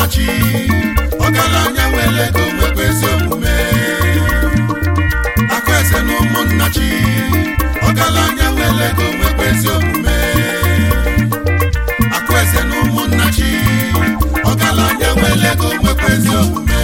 ụmụnnachi ọgaranya nwere ego nwekwa ezi omume akụeze na ụmụnnachi ọgaranya nwere ego nwekwa ezi omume akụeze na ụmụnnachi ọgaranya nwere ego nwekwa ezi omume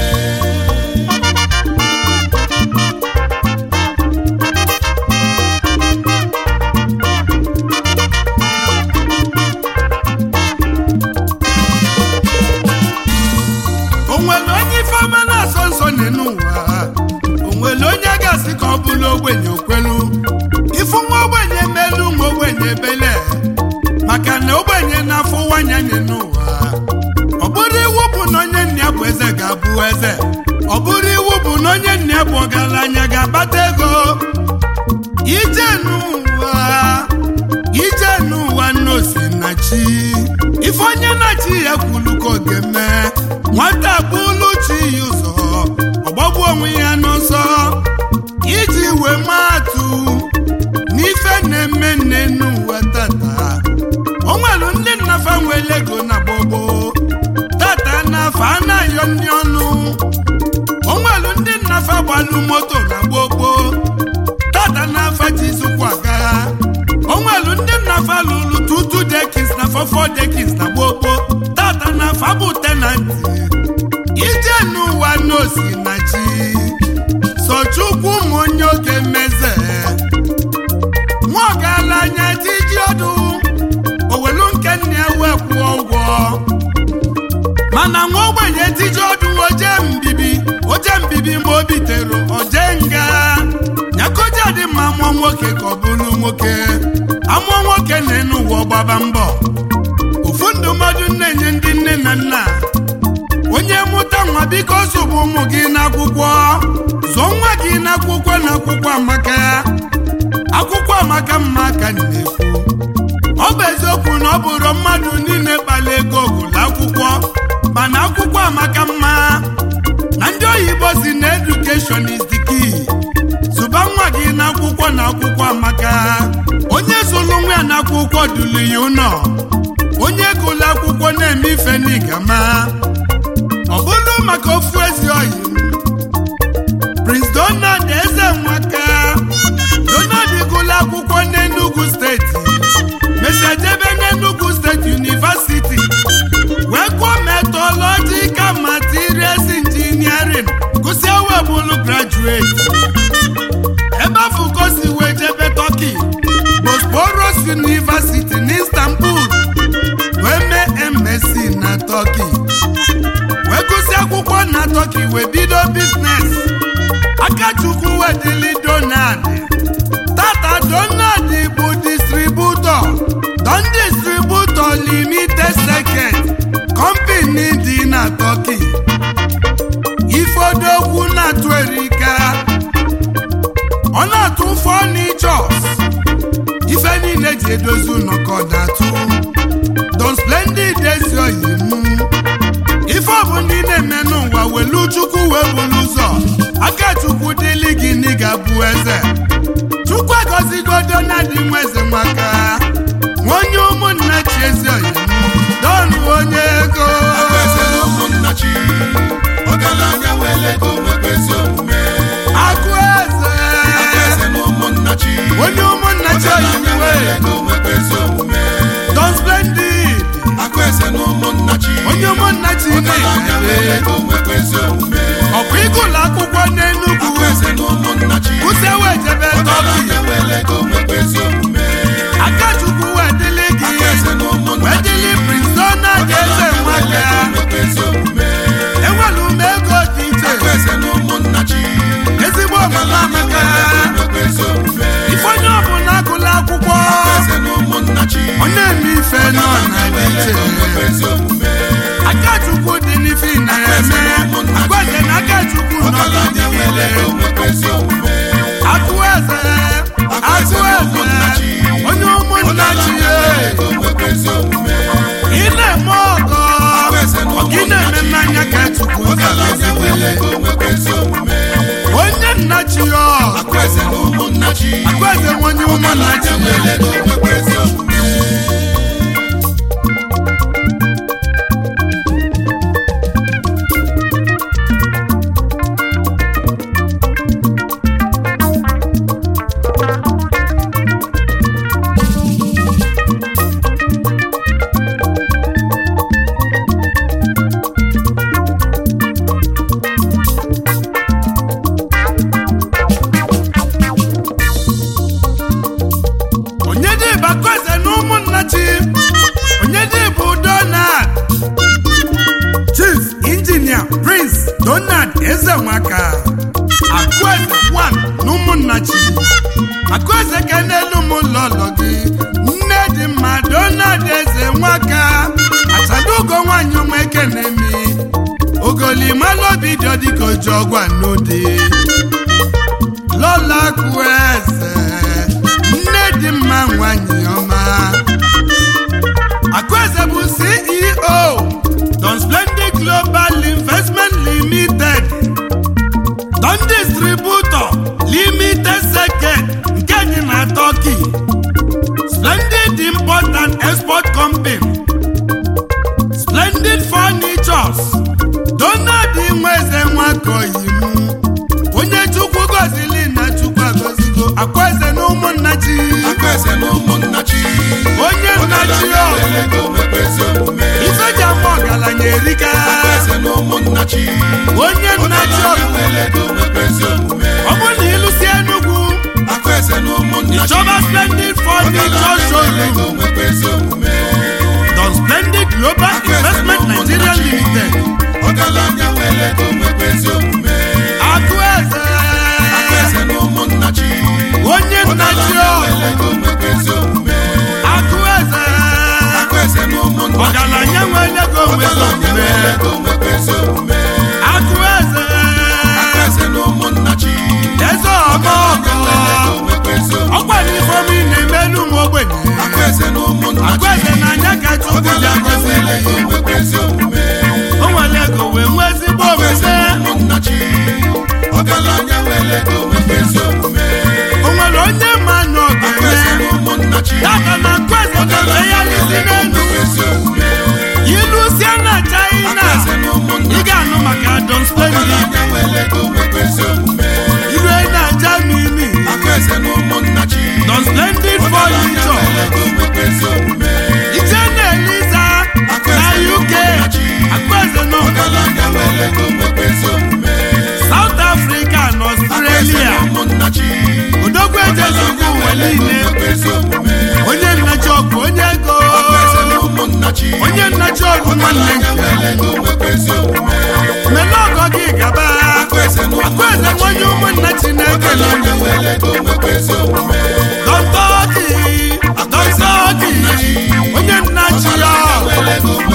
onwere onye ifeọma na-asọ nsọ nye n'ụwa onwere onye ga-asị ka ọ bụrụ ogbenye okwelu ifu nwa ogbenye melu nwa ogbenye ebele maka na ogbenye na-afụ nwanya nye n'ụwa ọ bụrụ iwu bụ na onye nna ya bụ eze ga-abụ eze ọ bụrụ iwu bụ na onye nna ya bụ ọgaranya ga-akpata ego ije n'ụwa ije n'ụwa nnosi na chi ife onye na chi ya kwulu ka ọ ga-eme nwata bụlu chi ya ụzọ ọgbagbu onwe ya n'ọsọ iji wee maatụ n'ife na-eme nne n'ụwa tata o nwere ndị nnafa nwere ego na gbogbo tata nafa anaghị ndị ọnụ o nwere ndị nnafa gbalụ moto na gbogbo tata n'afa jizukwa agagha o nwelu ndị nnafa lụrụ tutu dekins na fọfọ dekins na gbogbo tata n'afa bụ tenanti ije n'ụwa n'osi na chi sochukwu ụmụ onye oge meze nwa ọgaranya tiji ọdụ owelu nke nna ya wee kwụọ ụgwọ mana nwa ogbenye tiji ọdụ oje mbibi oje mbibi ma o bitere oje nga nyakoja dị mma mụọ nwoke ka ọ bụrụ nwoke amụọ nwoke na-enu ụwa gbaba mbọ ofu ndụmọdụ na-enye ndị nne na nna onye mụta nwa biko zụbụ ụmụ gị n'akwụkwọ zụọ nwa gị n'akwụkwọ na akwụkwọ amaka akwụkwọ amaka mma ka m na-ekwu ọ bụ eziokwu na ọ bụrụ mmadụ niile kpala ego gụlụ akwụkwọ mana akwụkwọ amaka mma na ndị oyibo si na edukeshọn is the key zụba nwa gị n'akwụkwọ na akwụkwọ amaka onye zụrụ nwa ya n'akwụkwọ dulu ya ụnọ onye gụlụ akwụkwọ na-eme ife n'igama ọ bụrụ maka ofu ezi oyi Prince Donald eze nwaka Donald gụlụ akwụkwọ n'Enugu steeti mesejebe n'Enugu steeti University wee gụọ metallurgical materials engineering gụsịa wee bụrụ graduate ebe afọ ka o si wee jebe Turkey Bosporus University n'Istanbul wee mee MSc na Turkey wee gụsịa akwụkwọ na Turkey wee bido biznes Akachukwu wee dịlị Donald tata Donald bụ distributọ Don Distributor Limited Second Company dị na Turkey ifodokwu na-atụ erika ọ na-atụ fọnichọs ife niile ji edozi ụnọkọ na-atụ Don Splendid ezi oyi m ife ọbụ ndị na-eme n'ụwa welu chukwu wee bulu ụzọ aka chukwu dịlị gị n'ịga bụ eze chukwu agọzigo Donald nwa eze maka onye ụmụnna chi ezi oyi m don onye ego akụeze na ụmụnnachi ọgaranya nwere ego nwekwa ezi omume akụ eze akụeze na ụmụnnachi onye ụmụnna chi oyi ọgaranya m nwere wee ego nwekwa ezi omume don splendid akụeze na ụmụnnachi onye ụmụnna chi ọgaranya nwere na-ere ego nwekwa ezi omume ọkwa ịgụlụ akwụkwọ n'Enugu akụeze na ụmụnnachi kwụsị wee jebe Turkey ọgaranya nwere ego nwekwa ezi omume akachukwu wee dịlị gị akụeze na wee ụmụnnachi dịlị Prince Donald eze ọgaranya nwere nwaka ego nwekwa ezi omume enwere ume ego dị iche akụeze na ụmụnnachi ezigbo ọmụma amaka nwekwa ezi omume ife onye ọbụla agụla akwụkwọ akụeze na ụmụnnachi ọ na-eme ife nọ na dị iche nwekwa ezi omume akachukwu dị n'ife ị na-eme agwaje na akachukwu nọ ọgaranya nwere n'ọdịniile ego nwekwa ezi omume akụ eze akụ eze onye ụmụnna chi ya ego nwekwa ezi omume ị na-eme ọgọ ọgị na-eme mmanya ka chukwu ọgaranya nwere ga-agọzi ego nwekwa ezi omume onye nna chi ya akụeze na ụmụnnachi agwaze onye ụmụnna chi ọgaranya nwere ya ego nwekwa ezi omume nwaka akụeze wan na ụmụnnachi akụeze ka n'elu m lọlọ gị nne dị mma donald eze nwaka achalugo nwanyị ọma ekenemi ogolimalụ obi dị dịka oji ọgwa n'ụdị lọla akụeze nne dị mma nwanyị ọma akụeze bụ ceo don splendid global investment limited don distributor limited second nke dị na turkey splendid import and export company splendid furnitures donald nweze nwakoyimu onye chukwu gozili na chukwu agozigo akwaeze na ụmụnnachi Akwaeze na ụmụnnachi onye nnachi ọ Ọgaranya ego nwekwa ezi omume ifeja ma ọgaranya erika Akwaeze na ụmụnnachi onye nnachi ọ Ọgaranya nwere ego nwekwa ezi omume ọ bụ na ịlụsi enugwu Akwaeze na ụmụnnachi chọba splendid furniture Ọgaranya nwere showroom ego nwekwa ezi omume don splendid global investment nigeria limited Ọgaranya nwere ego nwekwa ezi omume akụeze Akwaeze na ụmụnnachi onye nnachi ọ Ọgaranya nwere ego nwekwa ezi omume akụeze Akwaeze na ụmụnnachi ọgaranya nwere ego nwere Ọgaranya omume nwere ego nwekwa ezi omume akụeze Akwaeze na ụmụnnachi eze ọma ọgọ ọkwa n'ifeomi na-emelu m ogbenye Akwaeze na ụmụnnachi akụeze na anya ka chukwu ji Ọgaranya agọzi nwere ego nwekwa ezi omume o nwere ego wee nwee ezigbo Akwaeze omume na ụmụnnachi Ọgaranya nwere ego nwekwa ezi omume o nwere onye ma na Akwaeze ọga-eme na ụmụnnachi data na akụeze ga-eme ya n'isi n'elu ezi omume ilusie na china Akwaeze na ị ụmụnnachi ga-anụ maka don splendid Ọgaranya nwere ego nwekwa ezi omume ilue na germany Akwaeze na ụmụnnachi don splendid Ọgaranya furniture nwere ego nwekwa ezi omume ije na eliza na uk akụeze na Ọgaranya nwere ego nwekwa ezi omume south africa na australia ụmụnnachi odogwu ejezugwu ụwa niile onye nnachi ọgụ onye ego onye nnachi ọgụ nwanne nke mele ọgọ gị gaba akụeze nwanye ụmụnnachi na-ekele dọntọọgị dọntọọgị onye nnachi ya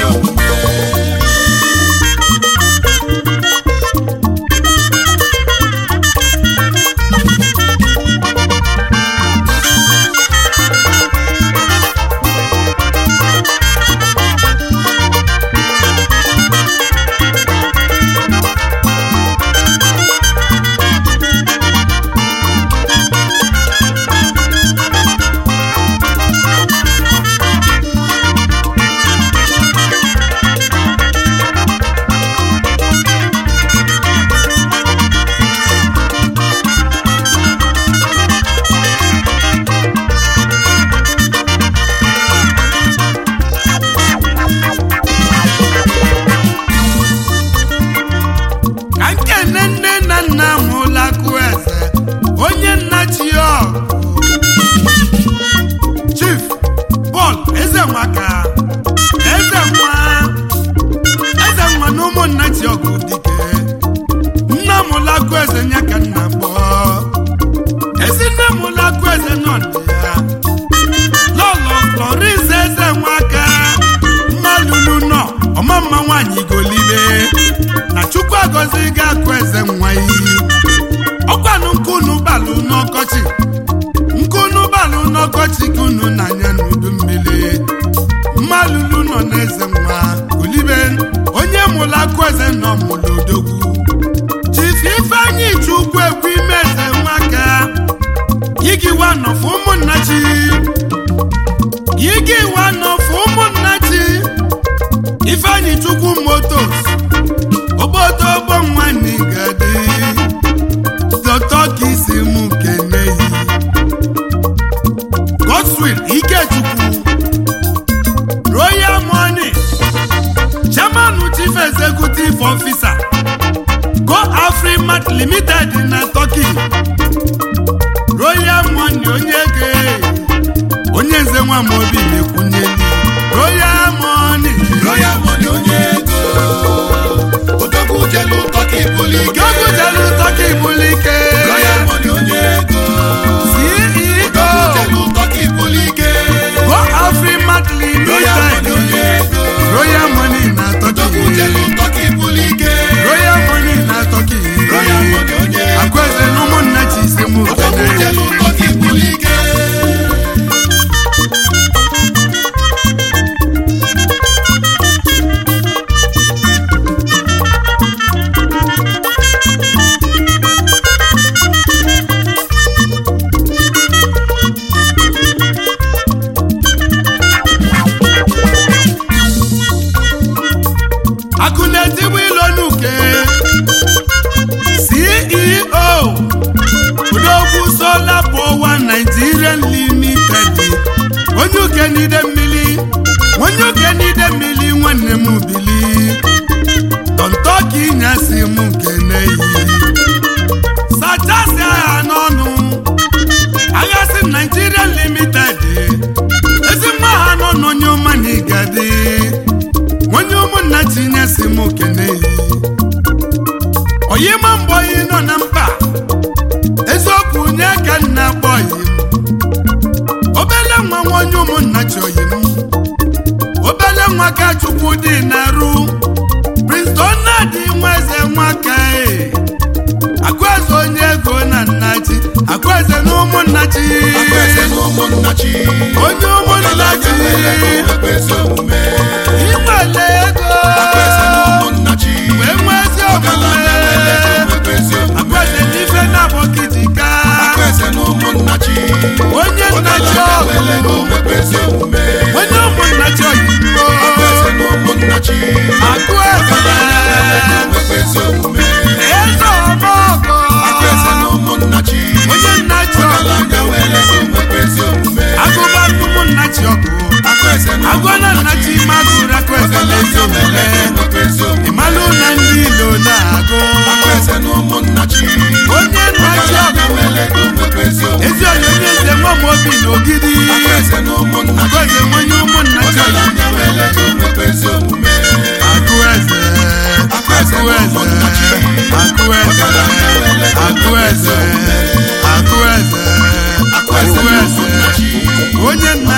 ka nkene nne na nna mụla akụeze onye nnachi ya ọgụ chief Paul eze nwaka eze nwa eze nwa na ụmụnnachi ọgụ dike nna mụla akụeze nya ka nna kpọọ ezi nne mụla akụeze nọ ndị ya lọlọ Florence eze nwaka mmalulu nọ ọmamma nwaanyị golibe na chukwu agọzi ga akụ eze nwa iyi ọkwanụ nkunu balụ n'ọkọchị nkunu balụ n'ọkọchị ka unu na-anya n'udu mmiri mmalulu nọ n'eze nwa golibe onye mụrụ akụ eze nọ mụrụ odogwu chief ifeanyị chukwu ekwu ime eze nwaka yigiwa nọfụ ụmụnnachi yigiwa nọfụ ụmụnnachi ifeanyị chukwu motos obodo ogbo nwanne gadi dọkịta ka isi m keneyi godswill ikechukwu royal money chairman chief executive officer go afrimat limited na turkey royal money onye ge onye nze nwa m obi na-ekwunyeli royal money Royal money onye ego odogwu jelu tọka ibuli akụ na-etigbu ilo n'uke ceo odogwu sola power nigerian limited onye uke n'ide mmiri onye uke n'ide mmiri nwanne m bili tọntọki nyasi m nke n'eyi sachasi agha n'ọnụ aghasi nigerian limited ezi mma ha nọ n'onye ọma na igadi onye ụmụnna tinye si m keneyi oyima mgbe oyi nọ na mba eziokwu nye ka nna kpọyi m obele nwa nwa onye ụmụnna chọyi m obele nwa ka chukwu dị na-arụ princeton na-adị nwa eze nwaka e akụeze onye ego na nnachi akụeze na ụmụnnachi Akwaeze na ụmụnnachi onye ụmụnnachi nwekwa ezi omume inwele ego Akwaeze na ụmụnnachi wee nwee ezi ọgaranya nwere ego omume nwekwa ezi omume akụeze n'ife na-abọkijika Akwaeze na ụmụnnachi onye nnachi ọgaranya ọgụ nwere ego nwekwa ezi omume onye ụmụnnachi oyimo Akwaeze na ụmụnnachi akụeze ọgaranya nwere ego nwekwa ezi omume eze ọmọgọ Akwaeze na ụmụnnachi onye nnachi ọgụ ọgaranya nwere ego nwekwa ezi omume agụba ụmụnnachi ọgụ Akwaeze na agụ na nnachi magụrụ akụeze na-ezi ọgaranya nwere omume ego nwekwa ezi omume ịmalụ na ndị ilo na-agụ Akwaeze na ụmụnnachi onye nnachi ọgaranya ọgụ nwere ego nwekwa ezi omume ezi onye onye eze nwa m obi na ogidi Akwaeze na ụmụnnachi akụeze nwonye ụmụnnachi ọgụ ọgaranya nwere ego nwekwa ezi omume akụeze akụeze akụeze akụeze akụeze akụeze onye nna